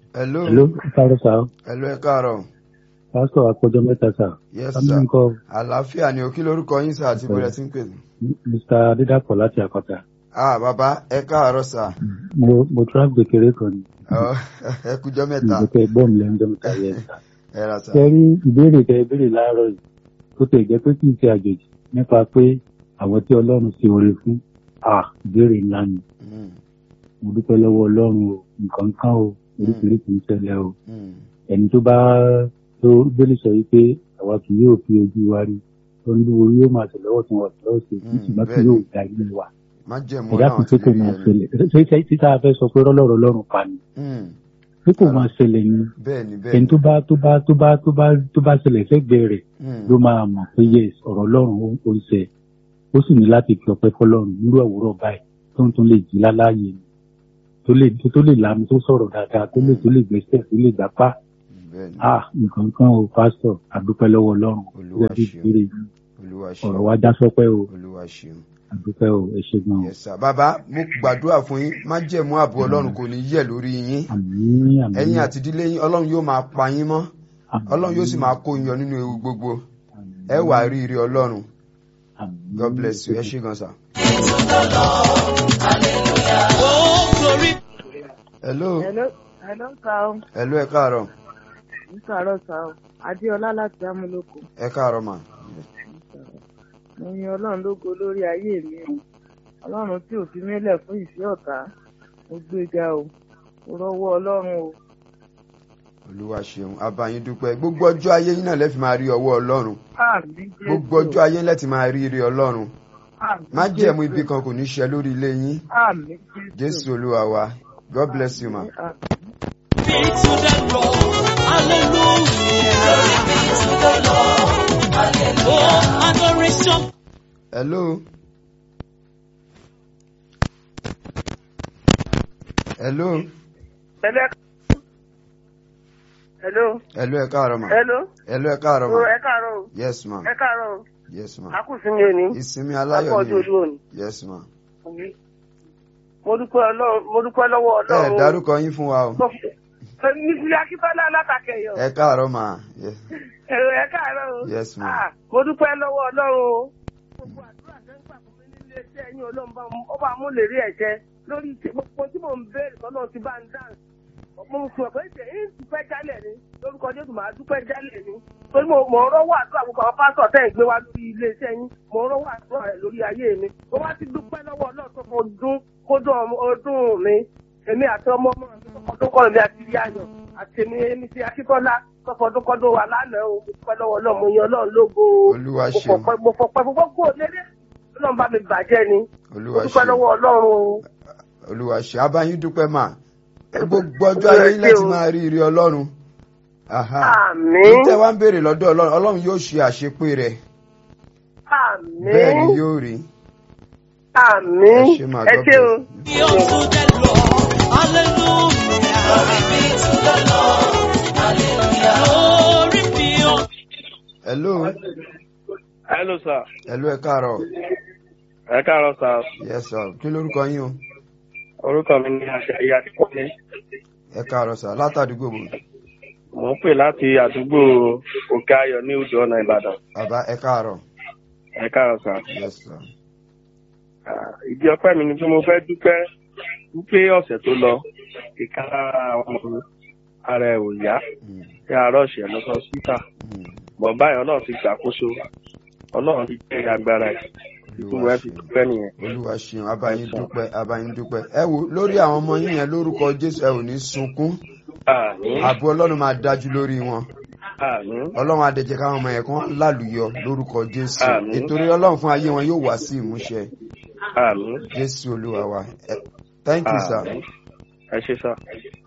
hello Hello, káàárọ̀ sá. hello ẹ káàárọ̀ Pásítọ̀ àkójọ mẹ́ta sá. yes Sámi sir nǹkan àlàáfíà ni o kí lórúkọ yín sir àti bọ́lá tí ń pè mí. Mr. Adédàpọ̀ láti Àkọ́tà. ah bàbá ẹ káàárọ̀ sir Mo mo tún kékeré kan ní. Ọ, ẹ kújọ́ mẹ́ta Ìgbésẹ̀ ẹgbọ́n mi lẹ́nu jẹ́ mẹ́ta yẹn sá. ẹ ra sir Ṣé rí ìbéèrè tẹ ìbéèrè láàárọ̀ yìí? Tó tẹ̀ jẹ́ pé kì í ṣe àjòjì nípa pé àwọn tí Ọlọ́run ṣe oore fún. À ìbéèrè ńlá ni. Mm, Mo dúpẹ́ lọ́wọ́ Ọlọ́run o. Nǹkan kan o. Oríṣiríṣi ń ṣẹlẹ̀ o. mm, Ẹni tó bá tó gbélé sọ yìí pé àwa kì yóò fi ojú wa rí. Olúwo yóò máa tẹ̀lọ́wọ́ tí wọ́n tẹ̀lọ́wọ́ sí. Mm, Ìṣùgbọ́n kí bẹ́ẹ̀ yóò ni. da ilé wa. má jẹ̀mú ẹ̀dá náà kan ti pé kò rí máa ẹni. ṣẹlẹ̀ ṣe ṣe títà fẹ́ sọ pé rọ́lọ́rọ̀ ọlọ́run pa ni Mm, pé kò máa ṣẹlẹ̀ ni bẹ́ẹ̀ ni bẹ́ẹ̀ ẹni ni tó bá tó bá tó bá tó bá tó bá ṣẹlẹ̀ sẹ́gbẹ̀ẹ́ rẹ̀ Mm, ló máa mọ̀ pé yes ọ̀rọ̀ ọlọ́run ó ó ń ṣe ó sì ní láti fi ọpẹ́ fọlọ́run nírú àwòrán báyìí tó ń tún lè jí láláyè ni tó lè tó lè lànà tó sọ̀rọ̀ dáadáa tó lè tó lè gbẹ́sẹ̀ tó lè gbapá bẹ́ẹ̀ ni ah nǹkan kan o pásítọ̀ àdúpẹ́ lọ́wọ́ ọlọ́run Olúwa gẹ́gẹ́ bí ṣeun. ìbéèrè yìí olúwa ọ̀rọ̀ ṣeun wa já sọpẹ́ o olúwa ṣeun. àdúpẹ́ o ẹ ṣe gan o yes sir bàbá mo gbàdúrà fún yín má jẹ̀mú ààbò ọlọ́run kò ní yẹ̀ lórí yín àmín àmín ẹ̀yin àti ìdílé yín ọlọ́run yóò máa pa yín mọ́ àmín, ọlọ́run yóò sì máa kó yín yọ nínú ewu gbogbo àmín, ẹ wà rí ire ọlọ́run àmín. god bless you ẹ ṣé gan sir. Oh, glory. hello Hello, hello, sir. hello ẹ káàárọ̀ Ń sàárọ̀ sá o. Adéọlá láti Amúlòkó. ẹ káàárọ̀ mà Mo yin Ọlọ́run lógo lórí ayé mi o. Ọlọ́run tí ò fi mílẹ̀ fún ìfẹ́ ọ̀tá. Mo gbéga o. Mo rọ́wọ́ Ọlọ́run o. olúwa ṣeun abayín dúpẹ́ gbogbo ọjọ́ ayé yín náà lẹ́fì máa rí ọwọ́ ọlọ́run Àmín Jésù. gbogbo ọjọ́ ayé lẹ́tì máa rí ire ọlọ́run Àmín má jẹ̀mú Jésù. ibi kan kò ní ṣẹ lórí ilé yín Àmín Jésù. jésù olúwa wa god bless you ma. Àmín. Be to the Lord. Hallelujah. Be to the Lord. Hallelujah. Oh, adoration. hello. hello Hello. Hello. hello ẹ káàárọ̀ ma Hello. hello ẹ káàárọ̀ O, ma Ẹ káàárọ̀ o. yes ma Ẹ káàárọ̀ o. yes ma A kù sí mi òní. ìsinmi A kú aláyọ̀ ọjọ́ ni ojú òní. yes ma. Mo dúpẹ́ Ọlọ́run mo dúpẹ́ lọ́wọ́ ẹ Ọlọ́run. o. dárúkọ yín fún wa o Nísìlẹ̀ Akíntọ́lá látàkẹ́yọ̀. ẹ káàárọ̀ ma Yes. Èrò ẹ̀ káàárọ̀ o. Yes, ma'am. Ah, Mo dúpẹ́ lọ́wọ́ Ọlọ́run o. Gbogbo àdúrà tẹ́ ń gbà fún mi nílé iṣẹ́ yín Ọlọ́run bá ó bá mú lè rí ẹ̀jẹ̀ lórí ti- gbogbo tí mò ń béèrè tọ́lọ́ ti bá ń dáhùn. Mo sọ pé ṣe é dúpẹ́ jálẹ̀ ni lórúkọ Jésù máa dúpẹ́ jálẹ̀ ni. Torí mo mọ̀ ọ́ rọ́wọ́ àdúrà gbogbo àwọn pásítọ̀ tẹ́ ń gbé wá lórí ilé iṣẹ́ yín. Mo rọ́wọ́ àdúrà rẹ̀ lórí ayé mi. Mo wá ti dúpẹ́ lọ́wọ́ Ọlọ́run tó fọ ọdún kódún ọmọ- ọdún mi. Èmi àti ọmọ ọmọ mi tó fọdún kọ́ mi àti ìyá ayọ̀ àti èmi èmi ti Akíntọ́lá tó fọdún kọ́dún wa lánàá o. Mo dúpẹ́ lọ́wọ́ Ọlọ́run mo yan Ọlọ́run lógo o olúwa mo ṣeun fọpẹ́ mo fọpẹ́ mo fọpẹ́ kó lélẹ̀ ọlọ́run bá mi bàjẹ́ ni mo olúwa dúpẹ́ ṣeun lọ́wọ́ ọlọ́run o olúwa ṣeun abayín dúpẹ́ ma gbogbo ọjọ́ ayé yín láti máa rí ire ọlọ́run Aha. àmín tẹ́ wá ń béèrè lọ́dọ̀ ọlọ́run ọlọ́run yóò ṣe àṣepé rẹ̀ bẹ́ẹ̀ ni àmín yóò rí àmín ẹ ṣé máa ẹ God ṣé o. bless. Be unto the Lord. Hallelujah. Glory be to the Lord. Hallelujah. Glory be unto hello hello sir hello ẹ káàárọ̀ ẹ káàárọ̀ sir yes sir kí lórúkọ yín o orúkọ mi ni àṣàyí akíkọ́lé ẹ káàárọ̀ sir látàdúgbò bò mò ń pè láti àdúgbò òkè ayọ̀ ní odò ọ̀nà ìbàdàn bàbá ẹ káàárọ̀ ẹ káàárọ̀ sir yes sir Ah, ìdí ọpẹ́ mi ni pé mo fẹ́ dúpẹ́ wípé ọ̀sẹ̀ tó lọ ìka lára àwọn ọmọ mi ara ẹ̀ ò yá Mm, kí àárọ̀ ṣẹ̀ lọ sọ síta mm. bọ̀ báyìí ọlọ́run ti gbàkóso ọlọ́run ti jẹ́ agbára ẹ̀ ìtumọ̀ ẹ̀ fi dúpẹ́ nìyẹn. olúwa ṣeun abayín dúpẹ́ abayín dúpẹ́ ẹ wo lórí àwọn ọmọ yín yẹn lórúkọ jésù ẹ ò ní sunkún àmín ààbò ọlọ́run máa dájú lórí wọn àmín ọlọ́run adẹ̀jẹ̀ káwọn ọmọ yẹn kan lálùyọ lórúkọ jésù Àmín. nítorí ọlọ́run fún ayé wọn yóò wá sí ìmúṣẹ àmín jésù olúwa wa Ẹ- thank you sir. àmín ẹ ṣé sir.